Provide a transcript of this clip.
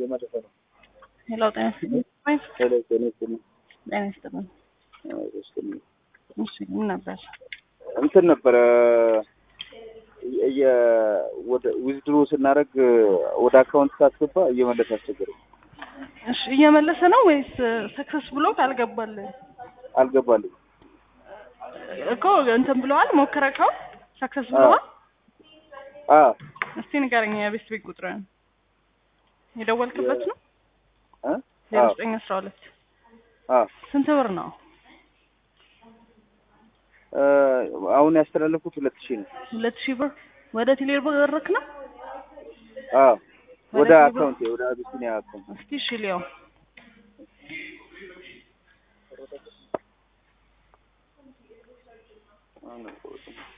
እየመለሰ ነው። ሄሎ ጤና ይስጥልኝ። ሄሎ ጤና ይስጥልኝ። ጤና ይስጥልኝ። አዎ፣ ይስጥልኝ። እሺ ምን ነበር? እንትን ነበረ የ ወደ ዊዝድሮ ስናደርግ ወደ አካውንት ሳትገባ እየመለሰ አስቸገረኝ። እሺ እየመለሰ ነው ወይስ ሰክሰስ ብሎ አልገባልህ አልገባልኝ። እኮ እንትን ብለዋል ሞክረከው ሰክሰስ ብለዋል። አ እስቲ ንገረኝ የቤት ቤት ቁጥርን የደወልክበት ነው? አ ዜሮ ዘጠኝ አስራ ሁለት አ ስንት ብር ነው? አ አሁን ያስተላለፉት ሁለት ሺህ ነው። ሁለት ሺህ ብር ወደ ቴሌር ብርክ ነው? አ ወደ ወደ አካውንት ወደ አቢሲኒያ አካውንት እስቲ እሺ ሊያው አሁን